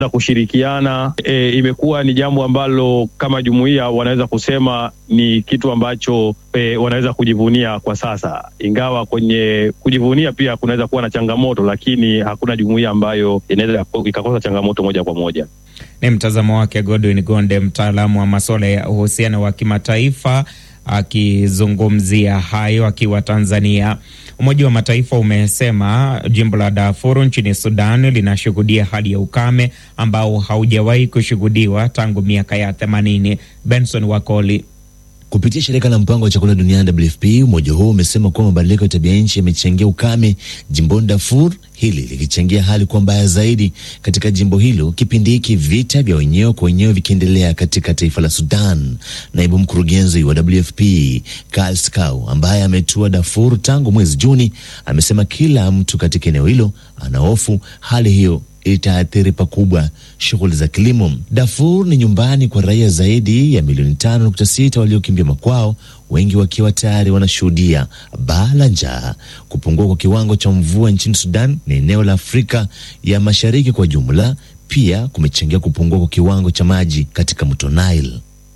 za kushirikiana e, imekuwa ni jambo ambalo kama jumuiya wanaweza kusema ni kitu ambacho e, wanaweza kujivunia kwa sasa, ingawa kwenye kujivunia pia kunaweza kuwa na changamoto, lakini hakuna jumuiya ambayo inaweza ikakosa changamoto moja kwa moja. Ni mtazamo wake Godwin Gonde, mtaalamu wa masuala ya uhusiano wa kimataifa akizungumzia hayo akiwa Tanzania. Umoja wa Mataifa umesema jimbo la Darfur nchini Sudan linashuhudia hali ya ukame ambao haujawahi kushuhudiwa tangu miaka ya themanini. Benson Wakoli Kupitia shirika la mpango wa chakula duniani WFP, umoja huo umesema kuwa mabadiliko ya tabia nchi yamechangia ukame jimboni Darfur, hili likichangia hali kuwa mbaya zaidi katika jimbo hilo, kipindi hiki vita vya wenyewe kwa wenyewe vikiendelea katika taifa la Sudan. Naibu mkurugenzi wa WFP Karl Skau, ambaye ametua Darfur tangu mwezi Juni, amesema kila mtu katika eneo hilo anahofu hali hiyo itaathiri pakubwa shughuli za kilimo. Darfur ni nyumbani kwa raia zaidi ya milioni tano nukta sita waliokimbia makwao, wengi wakiwa tayari wanashuhudia baa la njaa. Kupungua kwa kiwango cha mvua nchini Sudan na eneo la Afrika ya Mashariki kwa jumla pia kumechangia kupungua kwa kiwango cha maji katika mto Nile.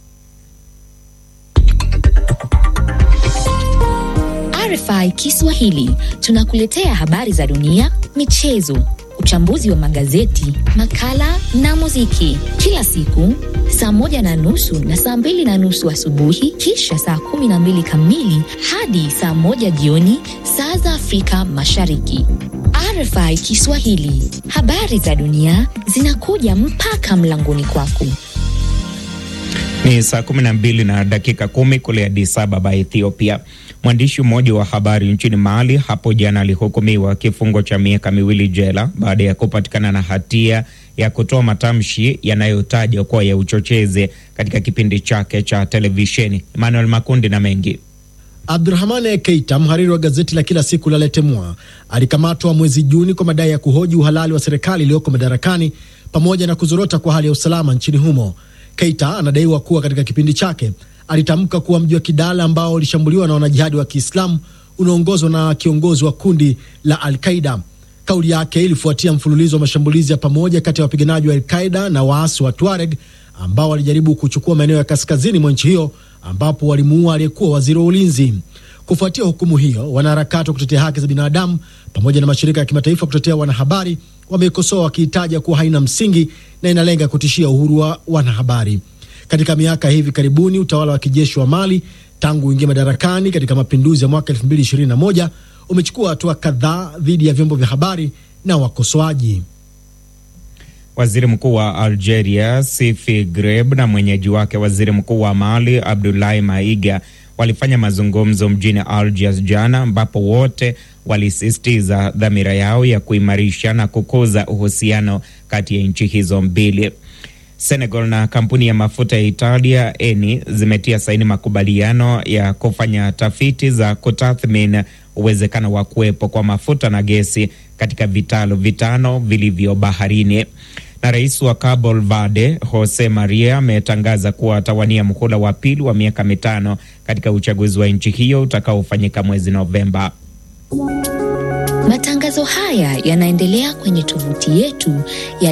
RFI Kiswahili tunakuletea habari za dunia, michezo uchambuzi wa magazeti, makala na muziki kila siku saa moja na nusu na saa mbili na nusu asubuhi, kisha saa kumi na mbili kamili hadi saa moja jioni saa za Afrika Mashariki. RFI Kiswahili, habari za dunia zinakuja mpaka mlangoni kwako. Ni saa kumi na mbili na dakika kumi kule Addis Ababa, Ethiopia. Mwandishi mmoja wa habari nchini Mali hapo jana alihukumiwa kifungo cha miaka miwili jela baada ya kupatikana na hatia ya kutoa matamshi yanayotajwa kuwa ya uchochezi katika kipindi chake cha televisheni. Emmanuel Makundi na mengi Abdurahmane Keita, mhariri wa gazeti la kila siku la Le Temoi, alikamatwa mwezi Juni kwa madai ya kuhoji uhalali wa serikali iliyoko madarakani pamoja na kuzorota kwa hali ya usalama nchini humo. Keita anadaiwa kuwa katika kipindi chake alitamka kuwa mji wa Kidal ambao ulishambuliwa na wanajihadi wa Kiislamu unaongozwa na kiongozi wa kundi la Al-Qaida. Kauli yake ilifuatia mfululizo wa mashambulizi ya pamoja kati ya wapiganaji wa Al-Qaida na waasi wa Tuareg ambao walijaribu kuchukua maeneo ya kaskazini mwa nchi hiyo ambapo walimuua aliyekuwa waziri wa ulinzi. Kufuatia hukumu hiyo, wanaharakati wa kutetea haki za binadamu pamoja na mashirika ya kimataifa kutetea wanahabari wameikosoa wakiitaja kuwa haina msingi na inalenga kutishia uhuru wa wanahabari. Katika miaka hivi karibuni utawala wa kijeshi wa Mali tangu uingia madarakani katika mapinduzi ya mwaka 2021 umechukua hatua kadhaa dhidi ya vyombo vya habari na wakosoaji. Waziri mkuu wa Algeria Sifi Greb na mwenyeji wake waziri mkuu wa Mali Abdoulaye Maiga walifanya mazungumzo mjini Algiers jana, ambapo wote walisisitiza dhamira yao ya kuimarisha na kukuza uhusiano kati ya nchi hizo mbili. Senegal na kampuni ya mafuta ya Italia Eni zimetia saini makubaliano ya kufanya tafiti za kutathmini uwezekano wa kuwepo kwa mafuta na gesi katika vitalu vitano vilivyo baharini. Na rais wa Cabo Verde Jose Maria ametangaza kuwa atawania muhula wa pili wa miaka mitano katika uchaguzi wa nchi hiyo utakaofanyika mwezi Novemba. Matangazo haya yanaendelea kwenye tovuti yetu ya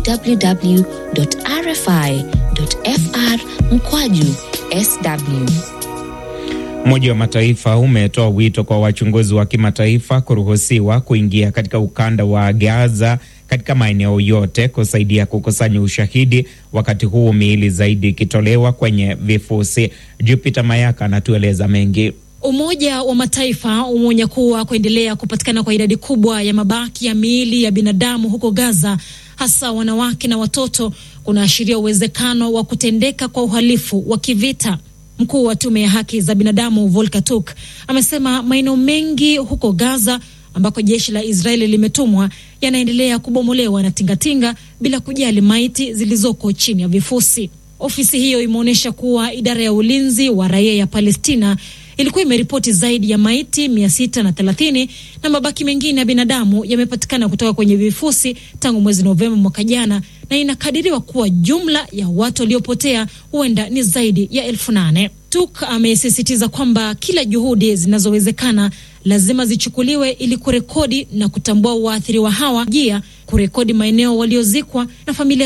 www.rfi.fr mkwaju sw. Umoja wa Mataifa umetoa wito kwa wachunguzi wa kimataifa kuruhusiwa kuingia katika ukanda wa Gaza katika maeneo yote kusaidia kukusanya ushahidi, wakati huu miili zaidi ikitolewa kwenye vifusi. Jupiter Mayaka anatueleza mengi. Umoja wa Mataifa umeonya kuwa kuendelea kupatikana kwa idadi kubwa ya mabaki ya miili ya binadamu huko Gaza, hasa wanawake na watoto, kunaashiria uwezekano wa kutendeka kwa uhalifu wa kivita. Mkuu wa tume ya haki za binadamu Volker Turk amesema maeneo mengi huko Gaza ambako jeshi la Israeli limetumwa yanaendelea kubomolewa na tingatinga bila kujali maiti zilizoko chini ya vifusi. Ofisi hiyo imeonyesha kuwa idara ya ulinzi wa raia ya Palestina ilikuwa imeripoti zaidi ya maiti mia sita na thelathini na mabaki mengine ya binadamu yamepatikana kutoka kwenye vifusi tangu mwezi Novemba mwaka jana, na inakadiriwa kuwa jumla ya watu waliopotea huenda ni zaidi ya elfu nane. Tuk amesisitiza kwamba kila juhudi zinazowezekana lazima zichukuliwe ili kurekodi na kutambua waathiriwa hawa, jia kurekodi maeneo waliozikwa na familia